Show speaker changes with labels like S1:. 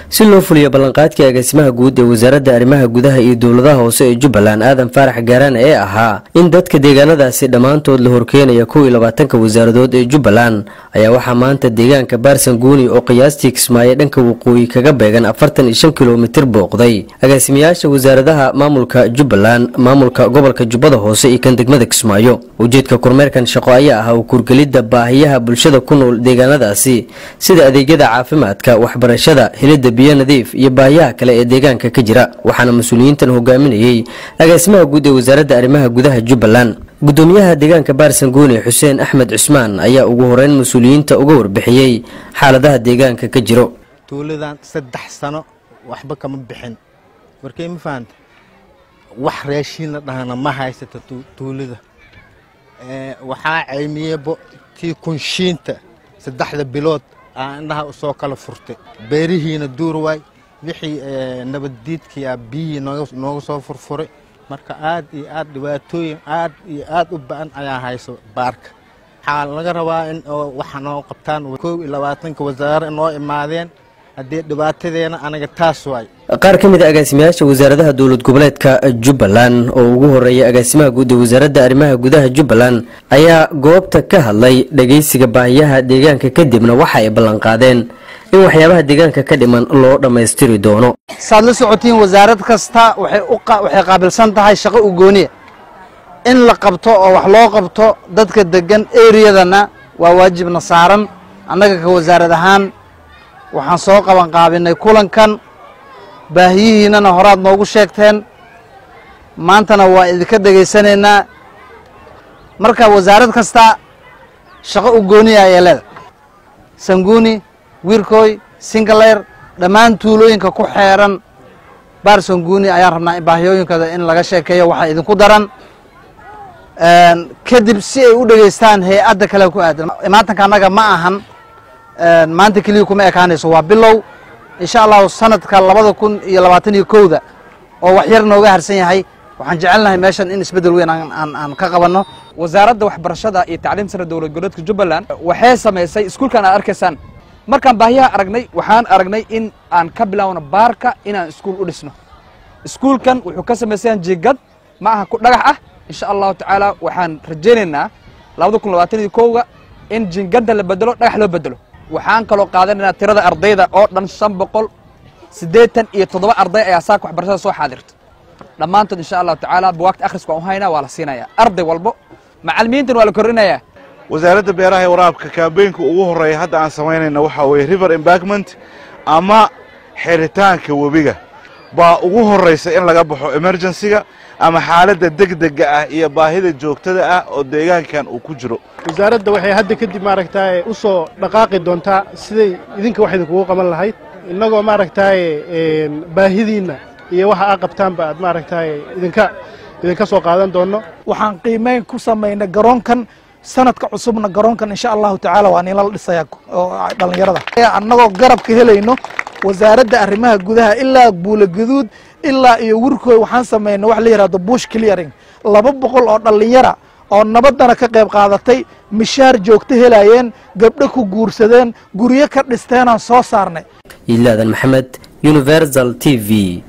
S1: si loo fuliyo ballanqaadkii agaasimaha guud ee wasaaradda arrimaha gudaha iyo dowladaha hoose ee jubbaland aadan faarax gaaraan ee ahaa in dadka deegaanadaasi dhammaantood la horkeenaya kow iyo labaatanka wasaaradood ee jubbaland ayaa waxaa maanta deegaanka baarsan guuni oo qiyaastii kismaayo dhanka waqooyi kaga beegan afartan iyo shan kilomitir booqday agaasimayaasha wasaaradaha maamulka jubbaland maamulka gobolka jubbada hoose iyo kan degmada kismaayo ujeedka kormeerkan shaqo ayaa ahaa kurgelidda baahiyaha bulshada ku nool deegaanadaasi sida adeegyada caafimaadka waxbarashada helidda biyo nadiif iyo baahiyaha kale ee deegaanka ka jira waxaana mas-uuliyiintan hogaaminayey agaasimaha guud ee wasaaradda arrimaha gudaha jubbaland gudoomiyaha deegaanka baarsan guuni xuseen axmed cusmaan ayaa ugu horeyn mas-uuliyiinta uga warbixiyey xaaladaha deegaanka ka jiro
S2: tuuladan saddex sano waxba kama bixin warkey ma fahanta wax raashiinla dhahana ma haysata tuulada waxaa ceymiyebo tii kunshiinta saddexda bilood aa indhaha usoo kala furtay beerihiina duur waay wixii nabaddiidkiia biyihii nooga soo furfuray marka aad iyo aad dhibaatooyin aad iyo aad u ba-an ayaa hayso baarka waxaa laga rabaa in waxa noo qabtaan kow iyo labaatanka wasaare noo imaadeen haddii dhibaatadeena anaga taas waay
S1: qaar ka mid a agaasimayaasha wasaaradaha dowlad goboleedka jubbaland oo ugu horeeya agaasimaha guud ee wasaaradda arrimaha gudaha jubbaland ayaa goobta ka hadlay dhageysiga baahiyaha deegaanka kadibna waxa ay ballanqaadeen in waxyaabaha deegaanka ka dhiman loo dhammaystiri doono
S3: saad la socotiin wasaarad kasta waxay qaabilsan tahay shaqo u gooniya in la qabto oo wax loo qabto dadka degan eriyadana waa waajibna saaran annaga ka wasaarad ahaan waxaan soo qaban qaabinay kulankan baahiyihiinana horaad noogu sheegteen maantana waa idinka dhegaysanaynaa marka wasaarad kasta shaqo u gooniya ayay leedahay sanguuni wiirkooy singaleer dhammaan tuulooyinka ku xeeran baar sanguuni ayaan rabnaa baahiyooyinkooda in laga sheekeeyo waxaa idinku daran kadib si ay u dhegaystaan hay-adda kale ku aadan imaatanka annaga ma ahan maanta keliya kuma ekaanayso waa bilow insha allahu sanadka labada kun iyo labaatan iyo kowda oo wax yar nooga harsan yahay waxaan jecelnahay meeshan in isbeddel weyn aan ka qabanno
S4: wasaaradda waxbarashada iyo tacliim sare dowlad goboleedka jubbaland waxay samaysay iskuulkan aad arkaysaan markaan baahiyaha aragnay waxaan aragnay in aan ka bilaawno baarka inaan iskuul u dhisno iskuulkan wuxuu ka samaysayan jigad ma aha ku dhagax ah insha allahu tacaala waxaan rajaynaynaa labada kun labaatan iyo kowga in jingadda la bedelo dhagax loo bedelo waxaan kaloo qaadanaynaa tirada ardayda oo dhan shan boqol siddeetan iyo toddoba arday ayaa saaka waxbarashada soo xaadirta dhammaantood insha allahu tacaala buwaagta akhriska waan u haynaa waa la siinayaa arday walbo macallimiintan waa la kordhinayaa
S5: wasaaradda beeraha ee waraabka kaambeynka ugu horreeya hadda aan samaynayna waxaa weeye river embarkment ama xiritaanka webiga baa ugu horraysa in laga baxo emergensiga ama xaaladda degdega ah iyo baahida joogtada ah oo deegaankan uu ku jiro
S6: wasaaradda waxay hadda kadib maaragtaaye u soo dhaqaaqi doontaa siday idinka wax idinkugu qaban lahayd innagoo maaragtaaye baahidiinna iyo waxa aa qabtaanba aad maaragtaaye idinka idinka soo qaadan doonno
S7: waxaan qiimeyn ku samaynay garoonkan sanadka cusubna garoonkan insha allahu tacaala waa nilala dhisaya oo dhallinyarada annagoo garabka helayno wasaaradda arrimaha gudaha ilaa buulaguduud ilaa iyo wirkooy waxaan samaynay wax la yidhahdo bush clearing laba boqol oo dhallinyara oo nabaddana ka qayb qaadatay mishaar joogto helayeen gabdho ku guursadeen guryo ka dhisteenaan soo saarnay
S1: iilaadan maxamed universal t v